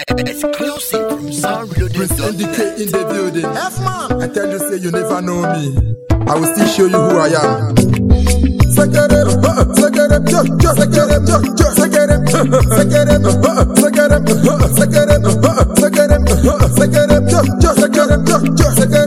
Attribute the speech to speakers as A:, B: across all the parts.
A: Exclusive from
B: Prince
A: soundreloaded.net.
B: NDK in the building.
C: F-man.
B: I tell you, say you never know me. I will still show you who I am. Sekere, uh, sekere, jo, jo, sekere, jo, jo, sekere, uh, sekere, uh, sekere, uh, sekere, uh, sekere, uh, sekere, jo, jo, sekere, jo, jo,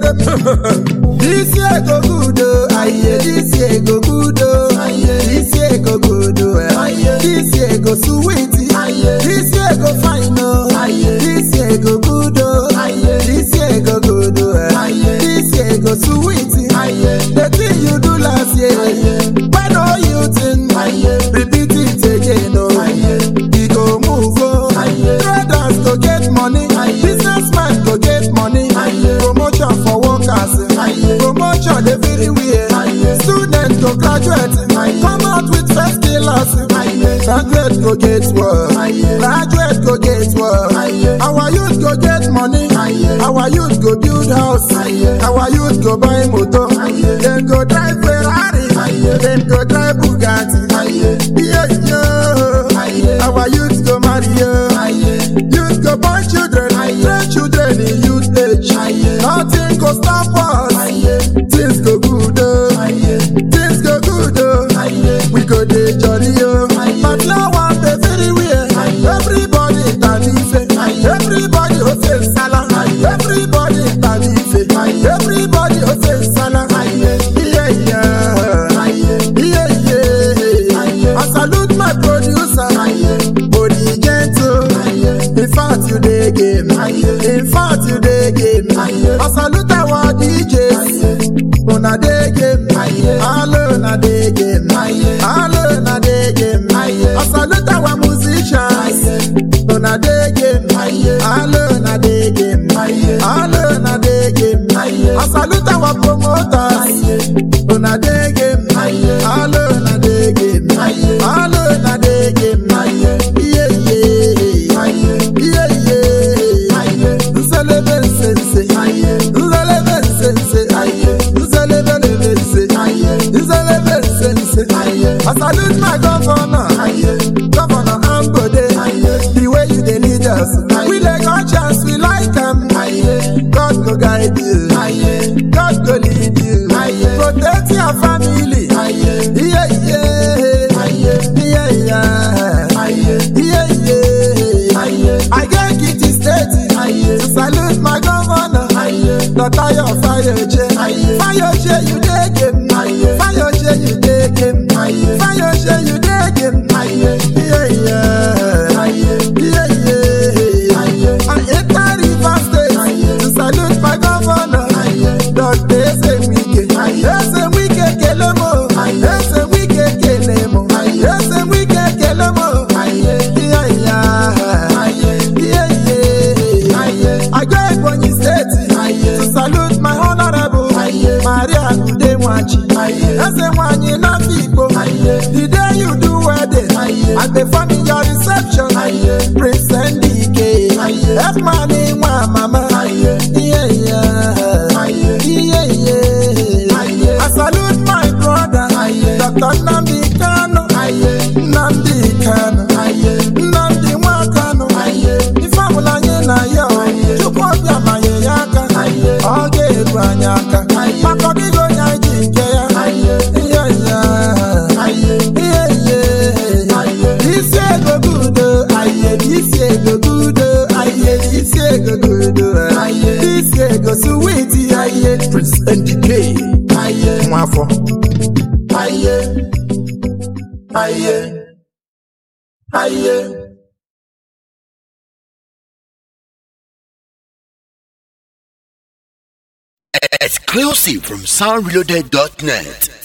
B: sekere.
C: This year go good, oh, aye. This year go good, oh, aye. This year go good, oh, aye. This year go sweet, aye. This year go fine, oh, aye. This year go good, oh, aye. This year go good, oh, aye. This year go sweet, aye. The thing you do last year, aye. When all you think, aye. Repeat it again, oh, aye. We go move, oh, aye. Traders go get money, aye. Businessmen go get money, aye. Promotion for workers, aye. Promotion everywhere, aye. Students go graduate, aye. Come out with first class, aye. Graduate go get work, aye. Graduate go get work, aye. Our youth go get money, aye. Our youth go build house, aye. Our youth go buy motor, aye. Then go drive Ferrari, aye. Then go drive Bugatti, aye. Yeah, yeah. Aye. Our youth go marry, yeah. Aye. Youth go born children, aye. Train children in youth age, aye. Nothing go stop us, aye. Things go good, oh. aye. Things go good, oh. aye. We go dey jolly, oh. aye. But now one day very weird, everybody tanife, everybody go say salah, everybody tanife, everybody go say salah, yeah, yeah, yeah, yeah. I salute my producer, body gentle. In fact, you dey game. In fact, you dey game. I salute our DJs. Una dey game. Hello, una dey game. Hello, una dey game. I salute our musicians. Una dey game. Hello, una dey game. Hello, una dey game. I salute our promoters. Una dey game. Hello, una dey game. Hello, una dey game. Yeah, yeah. Yeah, yeah. Nzelebe nsense. Nzelebe nsense. Nzelebe nsense. Nzelebe nsense. I salute my governor. Governor Ambode. The way you dey lead us. We like our chance, we like am. God go guide you. God go lead you. Protect your family. Yeah, yeah. Yeah, yeah. Yeah, yeah. I get kitty state. To salute my governor. Dr. Yo Fayoje. Fayoje, you dey game. Fayoje, you dey game. Fayoje, you dey game. Yeah, yeah. Yeah, yeah. I enter Rivers State to salute my governor. Dr. Eze Wike. Eze Wike kelemo. Eze Wike kelemo. Eze Wike kelemo. Yeah, yeah. Yeah, yeah. I go Ebonyi State to salute my honorable Maria Udemwachi. Eze nwanyị n'Afikpo. The day you do wedding, I dey fund in your reception. Prince Ndike, F-man nwa mama. Yeah, yeah. Yeah, yeah. I salute my brother, Dr. Nnamdi Kanu. Nnamdi Kanu. Nnamdi Nwakanu. Ife ọbụla anyị na ya o, Chukwu ọbịa manye ya aka. Ọ ga-eru anyị aka. Maka ọdịghị onye anyị ji nke ya. Yeah, yeah. Yeah, yeah. Isi ego gudo, aye, isi ego gudo, aye, isi ego gudo, aye, isi ego sweet, aye,
B: Prince NDK.
C: aye,
B: Nwafọ.
C: aye, aye, aye.
A: Exclusive from soundreloaded.net.